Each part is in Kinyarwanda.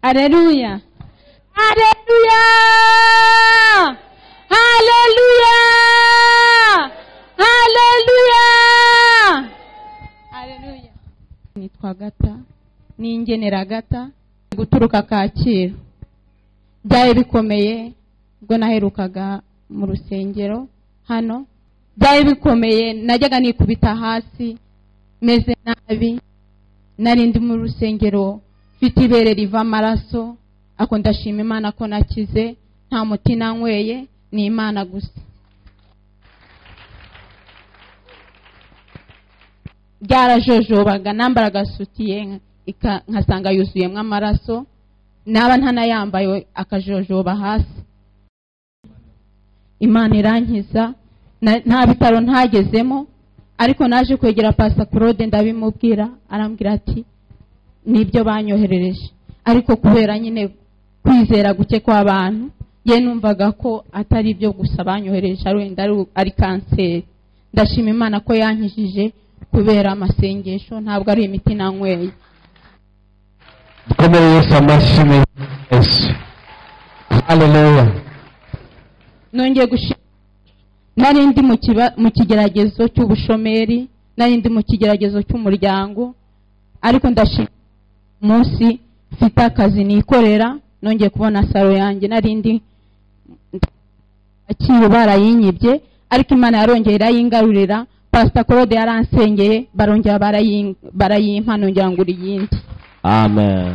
Aleluya. Aleluya. Aleluya. Aleluya. Aleluya. Nitwa Gata. Ni ingenera Gata. Guturuka Kacyiru. Byari bikomeye ubwo naherukaga mu rusengero hano. Byari bikomeye najyaga nikubita hasi meze nabi. Nari ndi mu rusengero mfite ibere riva amaraso ako ndashima imana ko nakize nta muti nanyweye ni imana gusa byarajojobaga nambara agasutiye ika- nkasanga yuzuyemo amaraso naba ntanayambaye akajojoba hasi imana irankiza na- nta bitaro ntagezemo ariko naje kwegera pasa claude ndabimubwira arambwira ati nibyo banyoherereje ariko kubera nyine kwizera guke kw'abantu ye numvaga ko atari byo gusa banyohereje ari wenda ari- ari kanseri ndashima imana ko yankijije kubera amasengesho ntabwo ari imiti nanyweye dukomere yesu amashyi mu izina rya yesu haleluya nongeye gushima nari ndi mu kiba- mu kigeragezo cy'ubushomeri nari ndi mu kigeragezo cy'umuryango ariko ndashima umunsi mfite akazi nikorera nongeye kubona salo yanjye nari ndi akiri barayinyibye ariko imana yarongeye irayingarurira pasita claude yaransengeye barongera barayin- barayimpa nongera ngura iyindi amen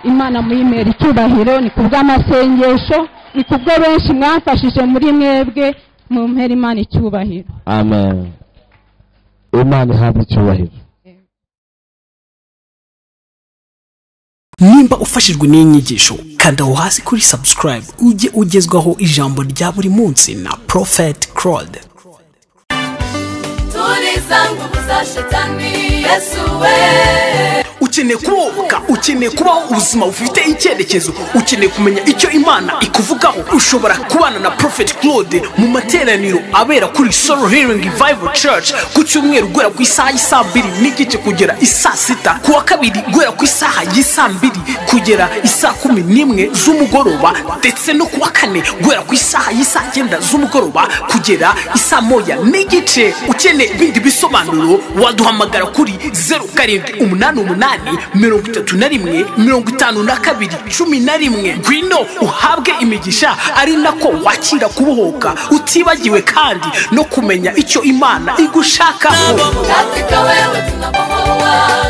imana muyimera icyubahiro ni ku bw'amasengesho ni ku bwo benshi mwafashije muri mwebwe mumpera imana icyubahiro amen imana ihabwe icyubahiro nimba ufashijwe n'iyi nyigisho kanda aho hasi kuri subscribe ujye ugezwaho ijambo rya buri munsi na prophet claude tuliza nguvu za shetani yesu we ukeneye kubohoka ukeneye kubaho ubuzima bufite icyerekezo ukeneye kumenya icyo imana ikuvugaho ushobora kubana na prophet claude mu materaniro abera kuri solo healing revival church ku cyumweru guhera ku isaha y'isaa mbiri n'igice kugera isaa sita ku wa kabiri guhera ku isaha y'isaa mbiri kugera isaa kumi n'imwe z'umugoroba ndetse no ku wa kane guhera ku isaha y'isaa cyenda z'umugoroba kugera isaa moya n'igice ukeneye ibindi bisobanuro waduhamagara kuri zeru karindwi umunani umunani mirongo itatu na rimwe mirongo itanu na kabiri cumi na rimwe ngwino uhabwe imigisha ari nako wakira kubohoka utibagiwe kandi no kumenya icyo imana igushakaho katika wewe tunakohoa